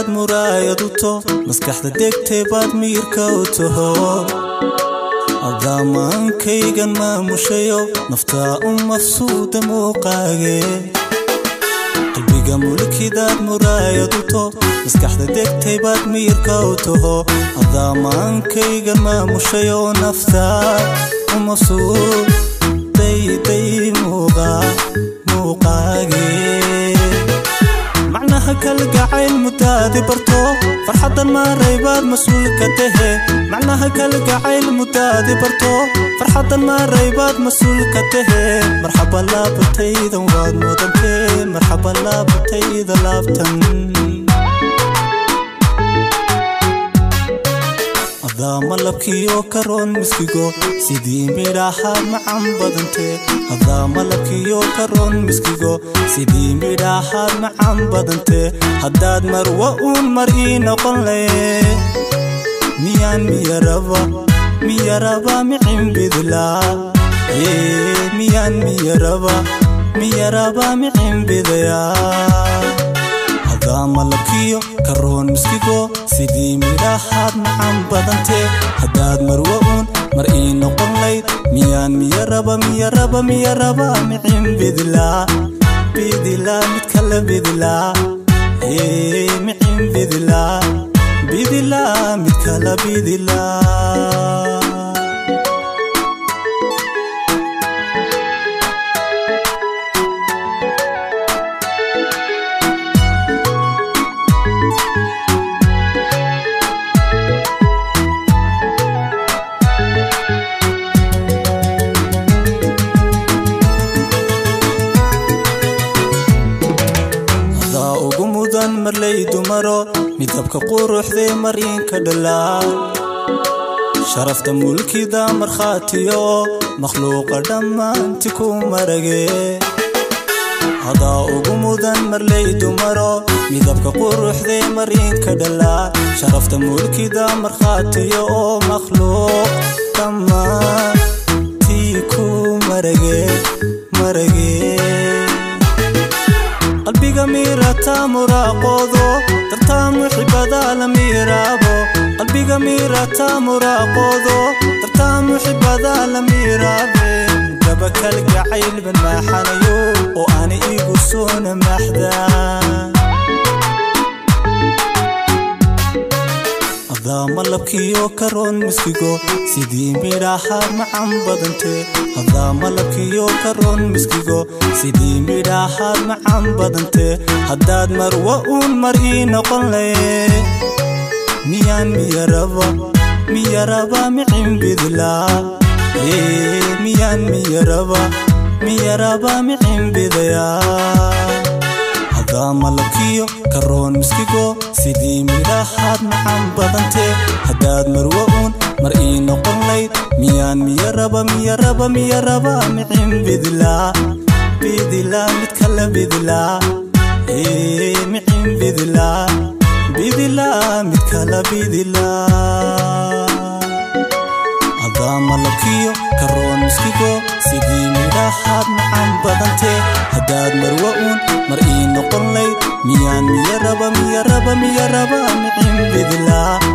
mulkidaad muraayad u to maskaxda degtay baad miirka u taho adamaankaygan maamushayo naftaa u mafsuuda muuqaage qalbiga mulkidaad muraayad u to maskaxda degtay baad miirka u taho adamaankaygan maamushayo naftaa u mafsuud dayday muuqaage macnaha kalgacayl mudaadi barto farxaddan maaraybaad mas-uulka tahe macnaha kalgacayl mudaadi barto farxaddan maaraybaad mas-uulka tahe marxaba laabataydan waad mudantee marxaba laabatayda laabtan hadaama labkiyo karoon miskigo sidii midhaahaad macan badantee hadaama labkiyo karoon miskigo sidii midhaahaad macan badantee haddaad marwa uun mar ii noqon lee miyaan miyaraba miyaraba micin bidlaa miyaan miyaraba miyaraba micin bidayaa hadaama labkiyo karoon miskigo sidii midhaahaad macan badantee haddaad marwa uun mar ii noqon layd miyaan miyaraba miyaraba miyaraba micin bidlaa bidilaa mid kala bidlaa micin bidlaa bidilaa mid kala bidilaa ugu mudan marlay dumaro midabka quruxdee mariinka dhalaa sharafta mulkida markhaatiyo makhluuqa dhammaanti ku marage hadaa ugu mudan marlay dumaro midabka quruxdee mariinka dhalaa sharafta mulkida markhaatiyo oo makhluuq dhammaantii ku marage marage qalbiga miirata muraaqoodo dartaa muxibadaa la miiraabo qalbiga miirata muraaqoodo dartaa muxibadaa la miiraabe gaba kalgacaylban maaxanayo oo aana igu soona maaxdaa hadaama labkiyo karoon miskigo sidii midhaahaad macan badantee hadaama labkiyo karoon miskigo sidii midhaahaad macan badantee haddaad marwa uun mar ii noqon lee miyaan miyaraba miyaraba micin bidlaa miyaan miyaraba miyaraba micin bidayaa hadaama labkiyo karoon miskigo sidii midhaahaad macan badantee haddaad marwa uun mar ii noqon layd miyaan miyaraba miyaraba miyaraba micin bidlaa bidilaa mid kala bidlaa micin bidlaa bidilaa mid kala bidilaa hadaama labkiyo karoon miskigo sidii midhaahaad macan badantee haddaad marwa uun mar ii noqon layd miyaan miyaraba miyaraba miyaraba micin bidlaa